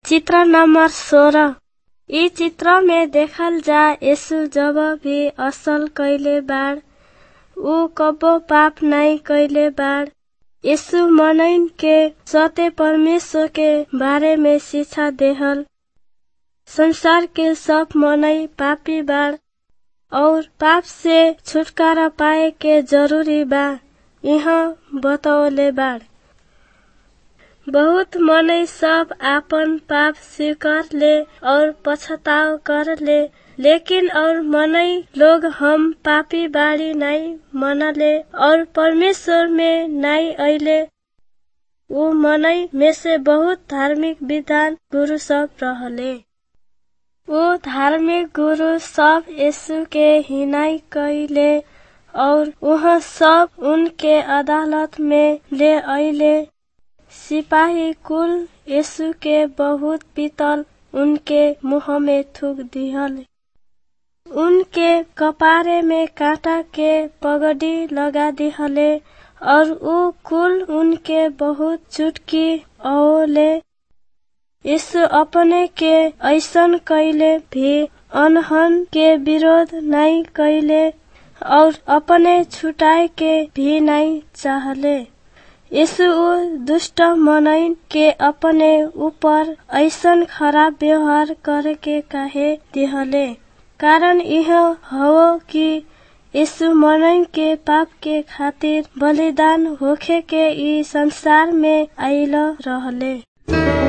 चित्र नंबर सोलह इ चित्र में देखल जा यीशु जब भी असल कइले बाड़ ऊ कबो पाप नाहीं कइले बाड़ यीशु मनइन के सत्य परमेश्वर के बारे में शिक्षा देहल संसार के सब मनई पापी बाड़ और पाप से छुटकारा पाए के जरूरी बा यहाँ बतौले बाड़ बहुत मनई सब आपन पाप स्वीकार ले और पछताव कर ले लेकिन और मनई लोग हम पापी बाड़ी नाई मनले और परमेश्वर में नाई अइले ऊ मनई में से बहुत धार्मिक विद्वान गुरु सब रहले ऊ धार्मिक गुरु सब यीशु के हिनाई कइले और वहाँ सब उनके अदालत में ले अइले सिपाही कुल यीशु के बहुत पीतल उनके मुंह में थूक दिहल उनके कपारे में कांटा के पगड़ी लगा दिहले और ऊ कुल उनके बहुत चुटकी औले यीशु अपने के ऐसन कैले भी अनहन के विरोध नहीं कैले और अपने छुटाए के भी नहीं चाहले यीशु ऊ दुष्ट मनइन के अपने ऊपर ऐसन खराब व्यवहार करे के काहे दिहले कारण यह हो कि यीशु मनइन के पाप के खातिर बलिदान होखे के ई संसार में आइल रहले